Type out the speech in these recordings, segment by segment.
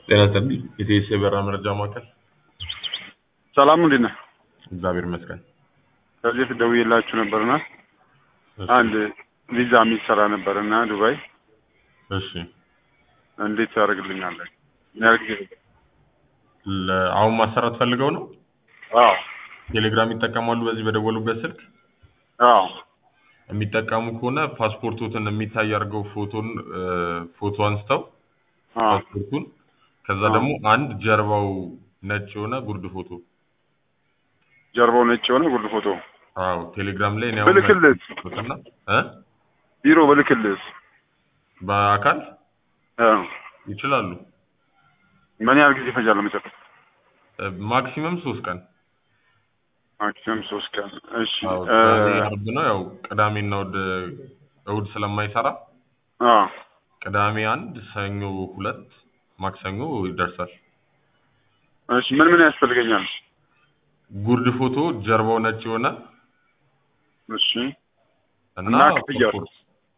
ጤና ይስጥልኝ። የኢቲኤስ የበረራ መረጃ ማዕከል። ሰላም እንዴት ነህ? እግዚአብሔር ይመስገን። ከዚህ በፊት ደውዬላችሁ ነበርና እሺ፣ አንድ ቪዛ የሚሰራ ነበርና ዱባይ እሺ። እንዴት ታደርግልኛለህ? ምን ያህል ጊዜ ነው? ለ- አሁን ማሰራት ፈልገው ነው? አዎ ቴሌግራም ይጠቀማሉ? በዚህ በደወሉበት ስልክ አዎ የሚጠቀሙ ከሆነ ፓስፖርቶትን የሚታይ አድርገው ፎቶን እ፣ ፎቶ አንስተው አዎ ፓስፖርቱን ከዛ አዎ። ደግሞ አንድ ጀርባው ነጭ የሆነ ጉርድ ፎቶ ጀርባው ነጭ የሆነ ጉርድ ፎቶ አዎ ቴሌግራም ላይ እኔ አሁን ብልክልህ ፎቶና እ ቢሮ ብልክልህ በአካል እ፣ ይችላሉ። ምን ያህል ጊዜ ይፈጃል ለመጨረስ? እ፣ ማክሲመም ሶስት ቀን ማክሲመም ሶስት ቀን። እሺ አዎ እ፣ ዛሬ አርብ ነው። ያው ቅዳሜና እሑድ እሑድ ስለማይሰራ አዎ ቅዳሜ አንድ፣ ሰኞ ሁለት፣ ማክሰኞ ይደርሳል። እሺ ምን ምን ያስፈልገኛል? ጉርድ ፎቶ ጀርባው ነጭ የሆነ እሺ እና እና ክፍያው? ፓስፖርት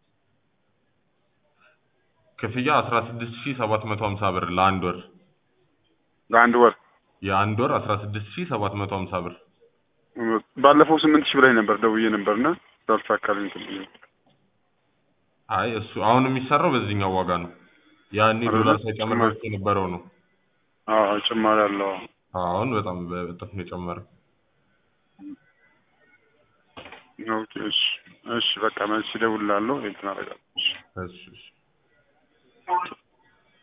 ክፍያ አስራ ስድስት ሺህ ሰባት መቶ ሀምሳ ብር ለአንድ ወር ለአንድ ወር የአንድ ወር አስራ ስድስት ሺህ ሰባት መቶ ሀምሳ ብር ባለፈው ስምንት ሺህ ብላኝ ነበር ደውዬ ነበርና ስላልተሳካልኝ እንትን ብዬ ነው። አይ እሱ አሁን የሚሰራው በዚህኛው ዋጋ ነው። ያኔ አይደለ? ዶላር ሳይጨምር በፊት የነበረው ነው። አዎ ጭማሪ አለው። አሁን በጣም በእጥፍ ነው የጨመረው። ኦኬ እሺ እሺ በቃ መልስ እደውልልሃለሁ እንትን አደርጋለሁ። እሺ እሺ እሺ